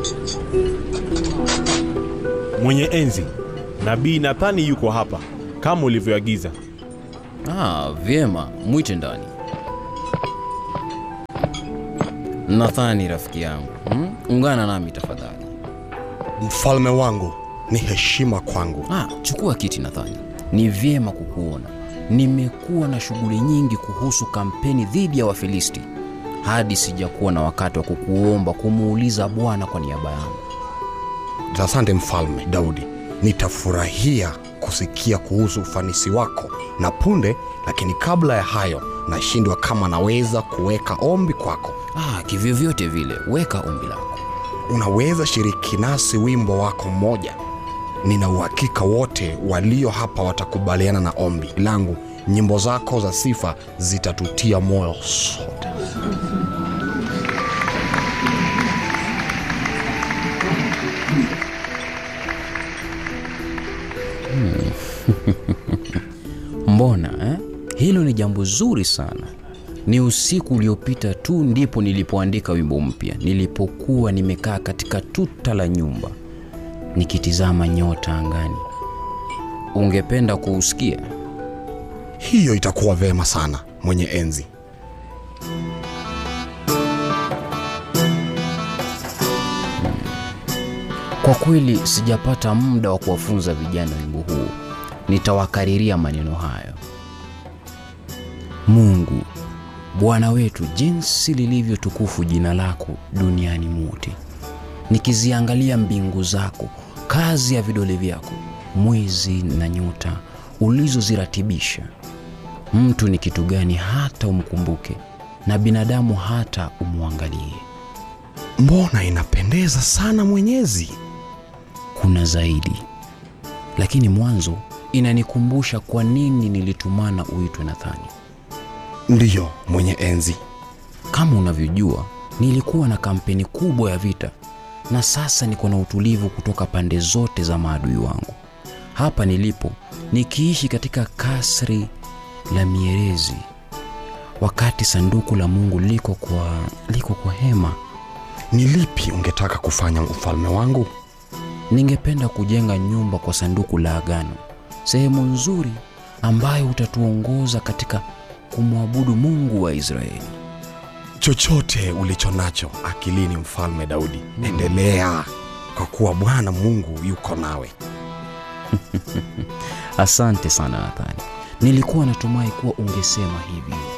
Mwenye enzi, nabii Nathani yuko hapa kama ulivyoagiza. Ah, vyema, mwite ndani. Nathani rafiki yangu, hmm? ungana nami tafadhali. Mfalme wangu, ni heshima kwangu. Ah, chukua kiti Nathani. Ni vyema kukuona. Nimekuwa na shughuli nyingi kuhusu kampeni dhidi ya Wafilisti hadi sijakuwa na wakati wa kukuomba kumuuliza Bwana kwa niaba yangu. Asante Mfalme Daudi, nitafurahia kusikia kuhusu ufanisi wako na punde, lakini kabla ya hayo nashindwa kama naweza kuweka ombi kwako. Ah, kivyovyote vile, weka ombi lako. Unaweza shiriki nasi wimbo wako mmoja? Nina uhakika wote walio hapa watakubaliana na ombi langu. Nyimbo zako za sifa zitatutia moyo sote. Mbona eh? Hilo ni jambo zuri sana. Ni usiku uliopita tu ndipo nilipoandika wimbo mpya, nilipokuwa nimekaa katika tuta la nyumba nikitizama nyota angani. Ungependa kuusikia? Hiyo itakuwa vema sana, mwenye enzi. Kwa kweli sijapata muda wa kuwafunza vijana wimbo huu. Nitawakariria maneno hayo. Mungu Bwana wetu, jinsi lilivyo tukufu jina lako duniani mote. Nikiziangalia mbingu zako, kazi ya vidole vyako, mwezi na nyota ulizoziratibisha. Mtu ni kitu gani hata umkumbuke, na binadamu hata umwangalie? Mbona inapendeza sana Mwenyezi. kuna zaidi. Lakini mwanzo inanikumbusha kwa nini nilitumana uitwe Nathani. Ndiyo, mwenye enzi. Kama unavyojua, nilikuwa na kampeni kubwa ya vita, na sasa niko na utulivu kutoka pande zote za maadui wangu. Hapa nilipo nikiishi katika kasri la mierezi, wakati sanduku la Mungu liko kwa, liko kwa hema. Ni lipi ungetaka kufanya ufalme wangu? Ningependa kujenga nyumba kwa sanduku la agano, sehemu nzuri ambayo utatuongoza katika kumwabudu Mungu wa Israeli. Chochote ulicho nacho akilini, mfalme Daudi, endelea, kwa kuwa Bwana Mungu yuko nawe. Asante sana Nathani, nilikuwa natumai kuwa ungesema hivyo.